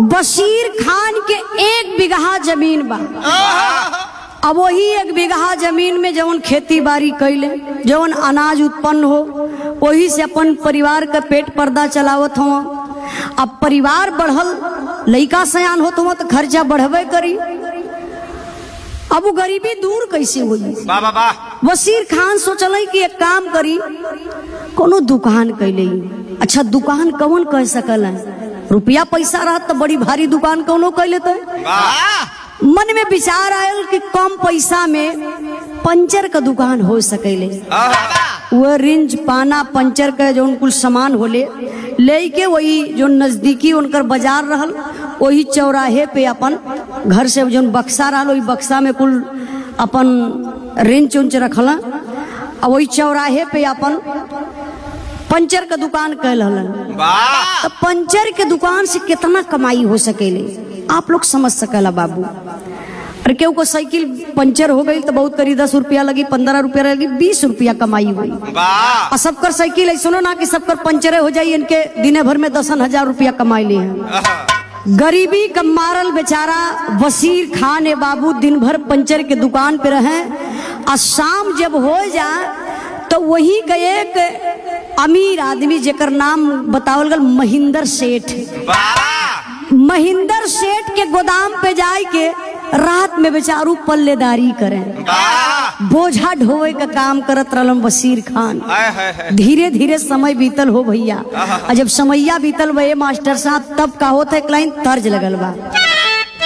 बशीर खान के एक बिगहा जमीन बा अब वही एक बिगहा जमीन में जवन खेती बाड़ी कैले जवन अनाज उत्पन्न हो वही से अपन परिवार का पेट पर्दा चलावत हो अब परिवार बढ़ल लइका सयान होत हो तो खर्चा बढ़बे करी अब वो गरीबी दूर कैसे हुई वाह वाह वाह वसीर खान सोचल कि एक काम करी कोनो दुकान कैले अच्छा दुकान कौन कह सकल है रुपया पैसा रहत तो बड़ी भारी दुकान कौनो कह लेते वाह मन में विचार आयल कि कम पैसा में पंचर का दुकान हो सकेले वह रिंज पाना पंचर का जो कुल सामान होले ले के वही जो नजदीकी उनकर बाजार रहल वही चौराहे पे अपन घर से जो बक्सा रहल वही बक्सा में कुल अपन रिंच उंच रखल और वही चौराहे पे अपन पंचर का दुकान कैल हलन वाह तो पंचर के दुकान से कितना कमाई हो सकेले आप लोग समझ सकेला बाबू अरे केहू को साइकिल पंचर हो गई तो बहुत करी दस रुपया लगी पंद्रह रुपया लगी बीस रुपया कमाई हुई वाह और सबकर साइकिल ऐसा ना कि सबकर पंचरे हो जाई इनके दिने भर में दसन हजार रुपया कमाई लिए हैं गरीबी का मारल बेचारा वसीर खान ए बाबू दिन भर पंचर के दुकान पे रहे और शाम जब हो जाए तो वही का एक अमीर आदमी जेकर नाम बतावल गल महिंदर सेठ वाह महिंदर सेठ के गोदाम पे जाए के रात में बेचारू पल्लेदारी करें वाह बोझा ढोवे का काम करत रहलन वसीर खान हाय हाय हाय धीरे धीरे समय बीतल हो भैया और जब समैया बीतल बे मास्टर साहब तब का होता एक लाइन तर्ज लगल बा